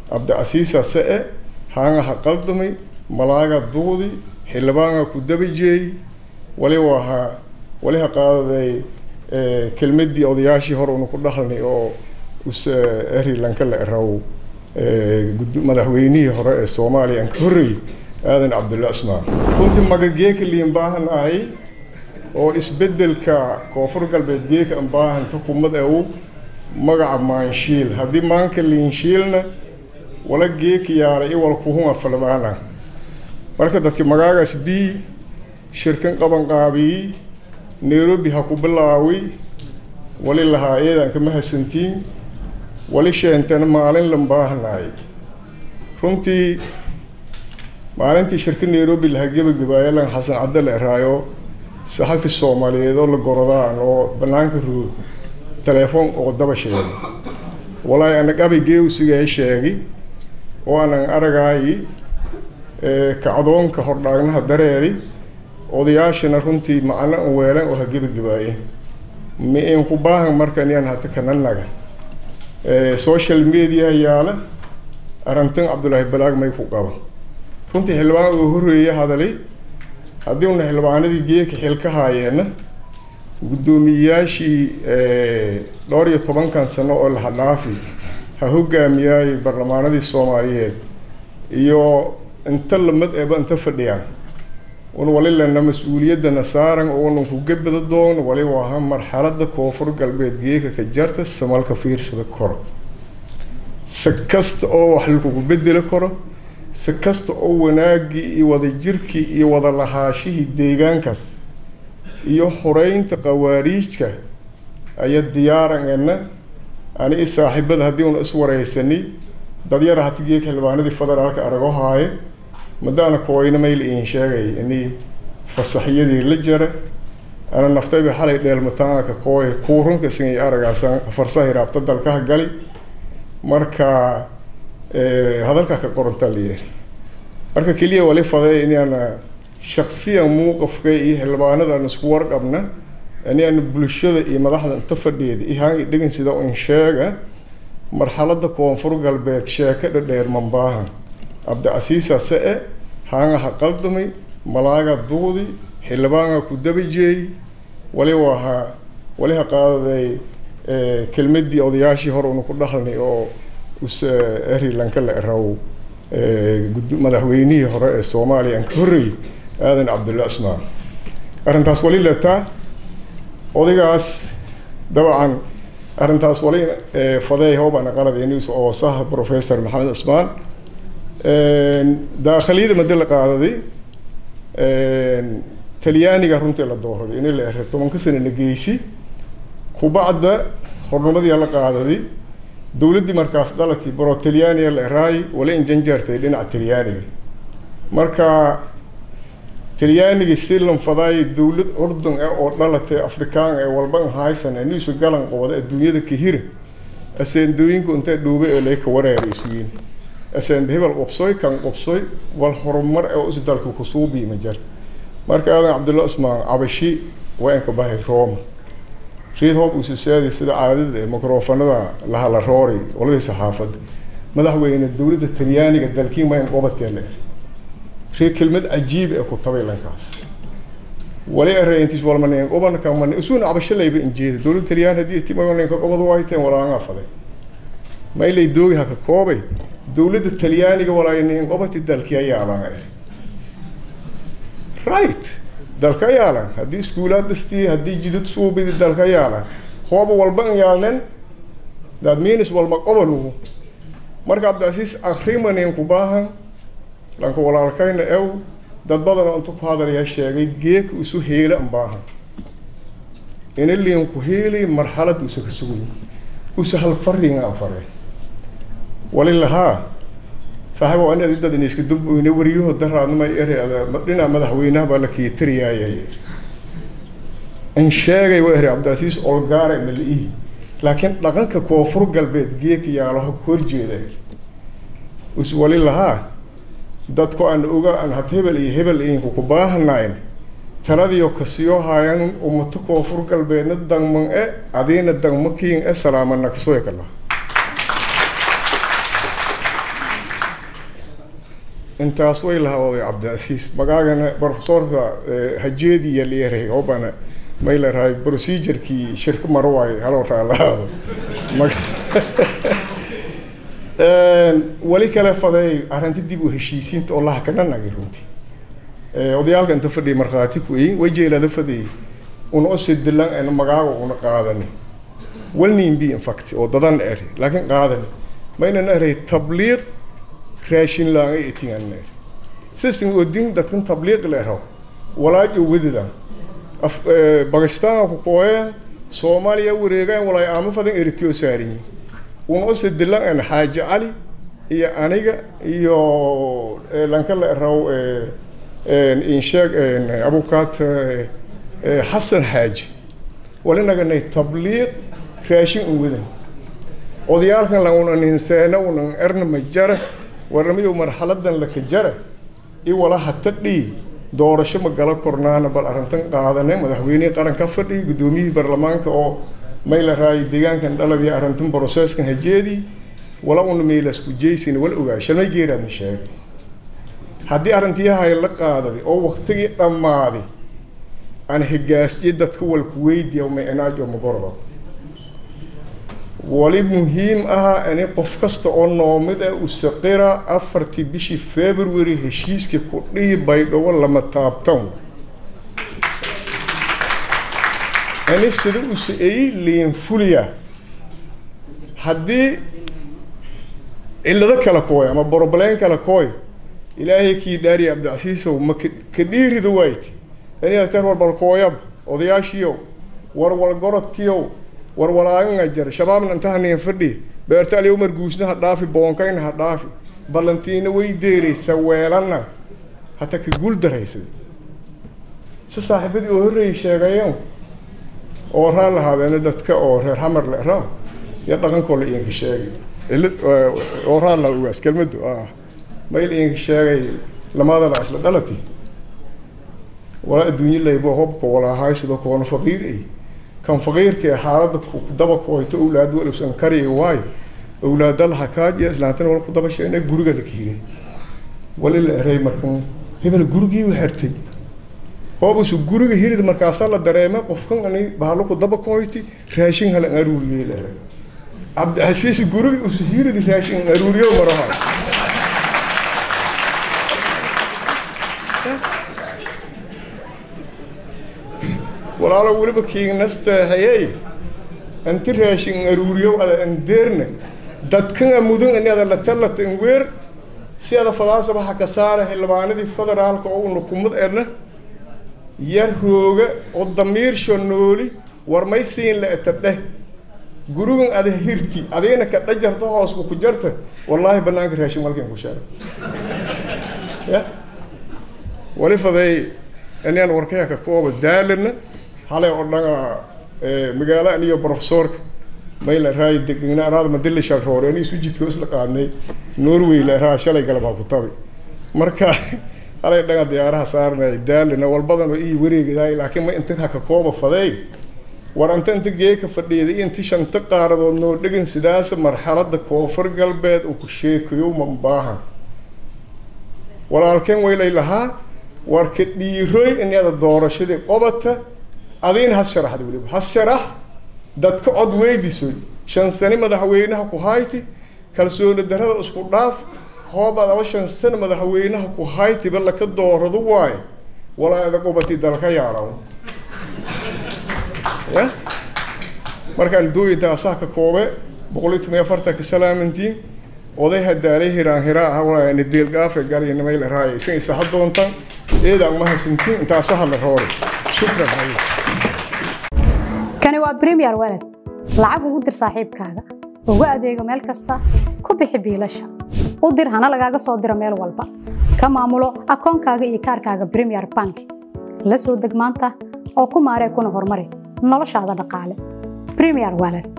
cabdicasiisa se-e haanga ha qaldamay malaaga duudi xildhibaanga ku dabajeey wali waha wali ha qaadaday kelmadii odayaashii hore una ku dhahlnay oo us erilanka la eraw madaxweynihii hore ee soomaaliya aan ka horreeyey aadan cabdulla asmaan runtii magageeka liin baahanahay oo isbedelka koonfur galbeed geeka aan baahan xukuumad ew magaca maanshiil haddii maanka liinshiilna wala geeka yaala iwal kuhuma falbaana marka dadki magaagaas b shirkan qaban qaabiyi nairobi ha ku bilaawi wali lahaa eedaan kama hasantiin wali sheentana maalin lan baahanaay runtii maalintii shirka nairobi laha gebagabaayo lan xasan cadde la eraayo saxafi soomaaliyeed oo la gorodaan oo banaanka roog telefoon oo daba sheegay walaahi anag abay geewsigae sheegi oo anan aragaayi kacdoonka hordhaagnaha dareeri odayaashana runtii macno an weelan oo ha gebagabaaye ma in ku baahan markan yaan hata kananaga social media yaala arrintan cabdullaahi balaag may ku qaba runtii xildhibaan oo horreeya hadalay haddii una xildhibaanadii geeka xil ka haayeenna guddoomiyeyaashii dhowr iyo tobankan sano oo laha dhaafi ha hogaamiyaayay barlamaanadii soomaaliyeed iyo inta lamid eeba inta fadhiyaan un wali lena mas-uuliyaddana saaran oo unan kuga bada doono wali waaha marxalada koonfur galbeed geeka ka jarta samalka fiirsada koro si kasta oo wax lakugu bedeli karo si kasta oo wanaagii iyo wadajirkii iyo wada lahaashihii deegaankaas iyo xoreynta qawaariijka ayaa diyaaranena ani i saaxiibada haddii una iswareysani dad yara hati geeka xildhibaanadii federaalka arago haaye madaana kooyna mayla iin sheegay ini fasaxiyadii la jara ana naftayba xalay dheelmataanka kooy kuurunka singay aragaasaan farsahay raabta dalkaha gali marka hadalka ka qorantaa layahay marka keliya wali faday inaana shaksiyan muuqafka iyo xildhibaanada aan isku warqabna inaana bulshada iyo madaxda inta fadhiyeeda ihaan dhegan sida un sheega marxalada koonfur galbeed sheeka dhadheer mambaaha cabdicasiisa se-e haanga ha qaldamay malaaga duudi xildhibaanga ku dabajeey wali waha wali ha qaadaday kelmadii odayaashii hore una ku dhahlnay oo us erilanka la eraw madaxweynihii hore ee soomaaliya aan ka horreeyey aadan cabdulla asmaan arrintaas wali letaa odaygaas dabcan arrintaas wali fadeey hoobana qaladaynis oo saha professor maxamed asmaan daakhiliyada madi la qaadaday talyaaniga runtii la dooraday ini la ere tobanka sanana geysi kubacda hornimadii la qaadaday dowladdii markaas dhalatay baro talyaaniga la eraay wala injanjeertay dhinaca talyaaniga marka talyaaniga si lanfadaay dowlad curdun e oo dhalatay afrikaan ee walba haysan aniisu galan qobada adduunyada kahira aseendooyinku intay dhuube ee lay ka wareeray isuyiin aseenda hebel qobsoy kan qobsoy wal horumar ee isdalku kusuubii ma jirta marka aadan cabdulla usmaan cabashi waa inka bahay rooma riid hoob ususaadi sida caadada ee microfonada lahala roori oladii saxaafadda madaxweyne dowladda talyaaniga dalkiin waa in qobatee le rii kelmad cajiib ee ku tabay lankaas wali areintis walmanen qobanka man isuuna cabashalayba injeeda dowladda talyaan haddii timayoninka qobad wayteen walaanga faday maylay doogi haka koobay dowladda talyaaniga walaanin qobati dalkii ayaalan right dalka yaalan haddii iskuulaad dhistii haddii jidad suubidi dalka yaalan hooba walba an yaalnen that means walma qobalugu marka cabdicasiis akrimanin ku baahan lanka walaalkayna ew dad badan intu ku hadalaya sheegay geeka isu heela an baahan ina liin ku heeli marxalad usa ka sugay usa hal faringa an fare wali lahaa saaxiib waa inaad dad iska dubweyne wariyaho daraadnima ere dhinaca madaxweynaha baa la kiitariyaayay in sheegay waa ere cabdicasiis olgaare mali-ihi laakiin dhaqanka koonfur galbeed geeka yaalaho horjeeda us wali lahaa dadku aan oga aan had hebel iyo hebel inku ku baahanayn taladiyo kasiyo haayan umato koonfur galbeedna dangman e adiina dangma kiin e salaama nagsoy kala intaas way lahawday cabdiasiis magaagana profesorka hajeedi iyo leeray obana may larahay procedurkii shirka maro waayo haloo raalahaado weli kale fadeey arrinta dib u heshiisiinta oo laha kana nagay runtii odayaalka inta fadhiya markhaati ku eyin way jeelada fadeeyey una osidilan ana magaaga una qaadani walnin bi infact oo dadan eri laakiin qaadani maynan eray tabliiq raashin laanga itingan eri sisin odin dadkan tabliiq leeraw walaajo wadidan bakistaan ku kooyeen soomaaliya wareegaan walaay aamo fadan eritio saarinyi una osidilan ana xaaji cali iyo aniga iyo lanka la eraw insheeg abukaat xasan xaaji walinaganay tabliiq raashin un wadan odayaalkan la unan hinseena unan erna ma jara warnamiyo marxaladan laka jara i wala hata dhii doorasho ma gala kornaana bal arrintan qaadane madaxweynihii qaranka fadhi guddoomiyihii baarlamaanka oo may la raayay deegaankan dhaladii arrintan brocesskan hajeedii wala una meylasku jeysin wal ogaa shalmay geeraadna sheegay haddii arrintiyahay la qaadaday oo waktigii dhammaaday aan higaasyo dadka walku weydiya micnaajo magordo wali muhiim aha ani qof kasta oo noomid ah usaqira afartii bishii february heshiiskii ku dhihi baydhabo lama taabtan ani sida u sa-eeyey liinfuliya haddii cillado kale kooy ama brobleen kale kooy ilaahay kii dhaariya cabdicasiisow ma ka dhiiridu wayti aniateen warbalkooyab odayaashiyow warwalgorodkiyow warwalaaganga jar shabaabna intahaniin fadhi beertaaliyow marguusna ha dhaafi boonkayna ha dhaafi ballantiina way deeraysa weelanna hata ka guul daraysad si saaxiibadii oo horreeyay sheegayen oo raan lahaadeena dadka oo reer xamar le ra iyo dhaqankoo la iinka sheegay oo raan la ugaas kelmadu mayl iinka sheegay lamadana isla dhalati walaa adduunye laybo hobka walaahaay sidoo koona faqiir ay kan faqiirka xaaladda daba kooyto owlaad walibsan kariya waayo owlaadal hakaaj iyo islaantana wal ku daba sheegna guriga la kiiray wali la eray markan hebel gurigii u xirtay hoobusu guriga hirid markaasaa la dareema qofkan ani bahalo ku daba kooyti raashin halan aruuriyey la eray cabdicasiis guriga usu hirid raashin aruuriyo maraha walaalo weliba kiignastaahayey anti raashin aruuriyow ada andeerna dadkana mudan ani ada latalata in weer si ada fadaasaba ha ka saara xildhibaanadii federaalka oo una kumad erna yar hooga oo damiirsho nooli war may siin la eta dheh gurigan ada hirti adigna ka dhajarto hoosba ku jarta wallaahi banaanka raashin malkan ku sheegay ya wali faday inaan warkaya ka kooba daalana halay oo dhanga magaalo aniyo profesorka mayla raay degna anaad madilla shalroore ani isu jidka isla qaadnay norway la raa shalay galabaa ku tabi marka halay dhanga diyaaraha saarnay daalana walbadan ii wareegaday laakiin ma inta ka kooba faday war anta inta geeka fadhiiday inta shanta qaaradood noo dhegin sidaas marxaladda koonfur galbeed uu ku sheekayo ma baahan walaalkeen waylay lahaa war ka dhiiroy inada doorashadii qobata adiina has sharaxda weliba has sharax dadka cod weydisoy shan sani madaxweynaha ku hayti kalsooni darada isku dhaaf hoobaad aba shan sano madaxweynaha ku haytiba laka doorado waayo walaa ada qubati dalka yaaraw ya markaan dooyintaasaa ka koobe boqol iyo toban afartanka salaamantiin oday hadaalay hiraan hiraa ah walaani deelgaafe galyana mayla raaya isan isaha doontaan eedaan mahadsantiin intaasa hadla roore shukran kani waa premier walad lacag ugu dir saaxiibkaaga ugu adeego meel kasta ku bixi biilasha u dir hana lagaaga soo diro meel walba ka maamulo akoonkaaga iyo kaarkaaga premier bank la soo deg maanta oo ku maaree kuna horumari noloshaada dhaqaale premier walad